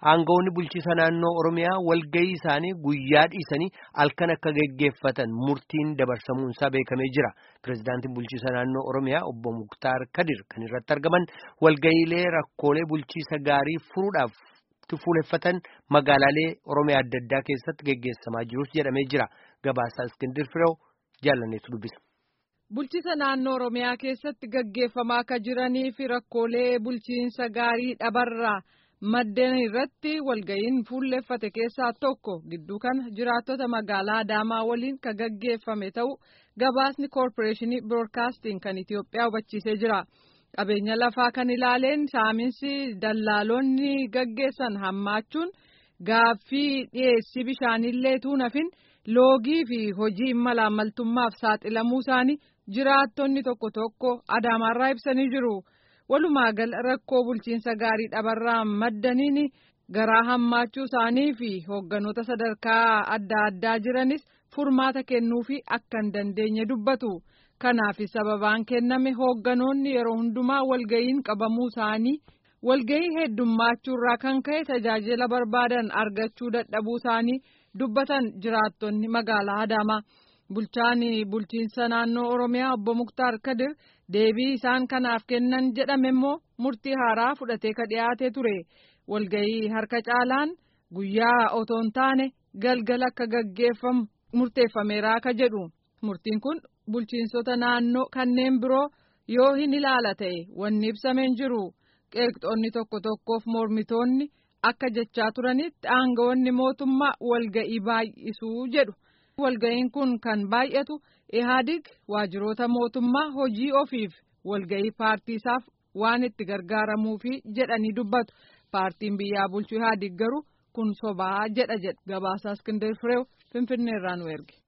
aangawoonni bulchiisa naannoo Oromiyaa walgahii isaanii guyyaa dhiisanii halkan akka geggeeffatan murtiin dabarsamuunsaa beekamee jira. Pireezidaantiin bulchiisa naannoo Oromiyaa obbo Muktaar Kadir kan irratti argaman walgahiilee rakkoolee bulchiisa gaarii furuudhaaf fuuleffatan magaalaalee Oromiyaa adda addaa keessatti geggeessamaa jirus jedhamee jira. Gabaasaa Iskindir Fireew jaalanneetu dubbisa. Bulchiisa naannoo Oromiyaa keessatti gaggeeffamaa akka jiranii fi rakkoolee bulchiinsa gaarii dhabarraa maddeen irratti walga'iin fuulleffate keessaa tokko gidduu kana jiraattota magaalaa Adaamaa waliin kan gaggeeffame ta'u gabaasni koorporeeshinii biroodkaastiin kan Itoophiyaa hubachiisee jira. Qabeenya lafaa kan ilaaleen saaminsi dallaalonni gaggeessan hammaachuun gaaffii dhiyeessii bishaanillee tuunafin loogii fi hojii malaamaltummaaf saaxilamuu isaanii jiraattonni tokko tokko Adaamaarraa ibsanii jiru. Walumaa gala rakkoo bulchiinsa gaarii dhabarraa maddaniin garaa hammaachuu isaanii fi hoogganoota sadarkaa adda addaa jiranis furmaata kennuufi akka hin dandeenye dubbatu. Kanaaf sababaan kenname hoogganoonni yeroo hundumaa walga'iin qabamuu isaanii walga'ii heddummaachurraa kan ka'e tajaajila barbaadan argachuu dadhabuu isaanii dubbatan jiraattonni magaalaa Adaamaa. Bulchaan bulchiinsa naannoo Oromiyaa obbo Muktaar Kadir deebii isaan kanaaf kennan jedhame immoo murtii haaraa fudhatee ka dhiyaatee ture. Walga'ii harka caalaan guyyaa otoo hin taane galgala akka gaggeeffamu murteeffameera ka jedhu. Murtiin kun bulchiinsota naannoo kanneen biroo yoo hin ilaala ta'e wanni ibsameen jiru. Qeeqxoonni tokko tokkoof mormitoonni akka jechaa turanitti aangawoonni mootummaa walga'ii baay'isuu jedhu. Walga'iin kun kan baay'atu Ihaadig waajjiroota mootummaa hojii ofiif walga'ii paartiisaaf waan itti gargaaramuufi jedhanii dubbatu. Paartiin biyyaa bulchu Ihaadig garuu kun sobaa jedha jedha. Gabaasaa Iskindir Fireew Finfinneerraa nu erge.